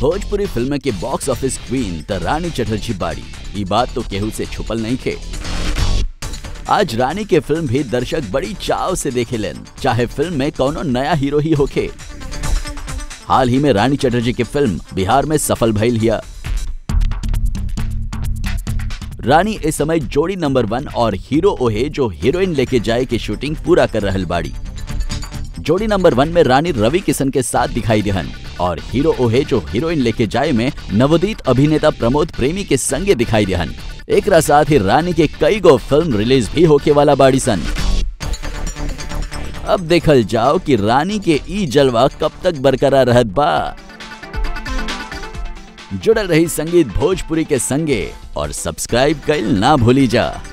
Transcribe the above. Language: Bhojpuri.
भोजपुरी फिल्म के बॉक्स ऑफिस क्वीन त रानी चटर्जी बाड़ी ई बात तो केहू से छुपल नहीं खे आज रानी के फिल्म भी दर्शक बड़ी चाव से देखे लेन चाहे फिल्म में कौनो नया हीरो ही होखे हाल ही में रानी चटर्जी की फिल्म बिहार में सफल भइल हिया रानी इस समय जोड़ी नंबर वन और हीरो ओहे जो हीरोइन लेके जाए की शूटिंग पूरा कर रहल बाड़ी जोड़ी नंबर वन में रानी रवि किशन के साथ दिखाई दिहन और हीरो ओहे जो हीरोइन लेके जाए में नवोदित अभिनेता प्रमोद प्रेमी के संगे दिखाई दिहन एक साथ ही रानी के कई गो फिल्म रिलीज भी होके वाला बाड़ी सन अब देखल जाओ कि रानी के ई जलवा कब तक बरकरार रहत बा जुड़ल रही संगीत भोजपुरी के संगे और सब्सक्राइब कइल ना भूली जा